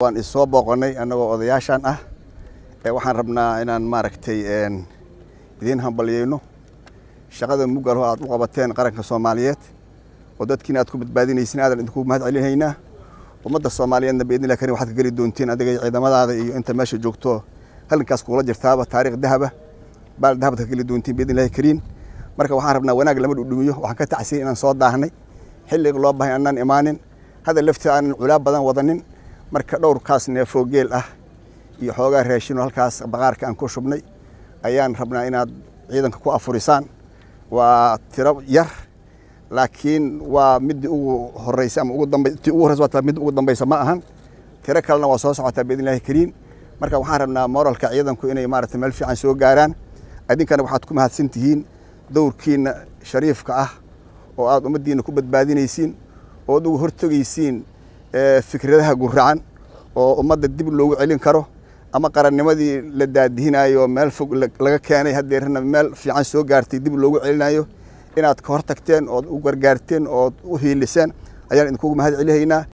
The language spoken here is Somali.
waan isoo booqonnay annagoo odayaashan ah waxaan rabnaa inaan maaragtay idiin hambalyeyno shaqada mugalo aad u qabateen qaranka soomaaliyeed oo dadkiina aad ku badbaadinaysin aadan idinku mahad celinaynaa ummadda soomaaliyeedna biidnillahi karim waxaad ka geli doontiin adiga ciidamadaada iyo inta meesha joogto halgankaas kugula jirtaaba taariikh dahaba baal dahabad ka geli doontiin biidnillahi kariim marka waxaan rabnaa wanaag lama dhudhumiyo waxaan ka tacsiyay inaan soo daahnay xilliga loo bahay annaan imaanin hadda laftii aanan culaab badan wadanin marka dhowrkaas neefoo geel ah iyo xoogaa raashinoo halkaas baqaarka aan ku shubnay ayaan rabnaa inaad ciidanka ku afurisaan waa tiro yar laakiin waa midii ugu horeysa ama ugu dambay tii ugu horeysa waa mid ugu dambaysa ma ahan tiro kalena waa soo socotaa biidnillahi kariim marka waxaan rabnaa moralka ciidanku inay maaragtay meel fiican soo gaaraan idinkana waxaad ku mahadsan tihiin dowrkiina shariifka ah oo aad ummaddiina ku badbaadinaysiin oo ad ugu hortegaysiin fikradaha guracan oo ummadda dib loogu celin karo ama qarannimadii la daadihinayo meel fog laga keenay haddeerna meel fiican soo gaartay dib loogu celinayo inaad ka hor tagteen ood u gargaarteen ood u hiiliseen ayaan idinkugu mahad celihaynaa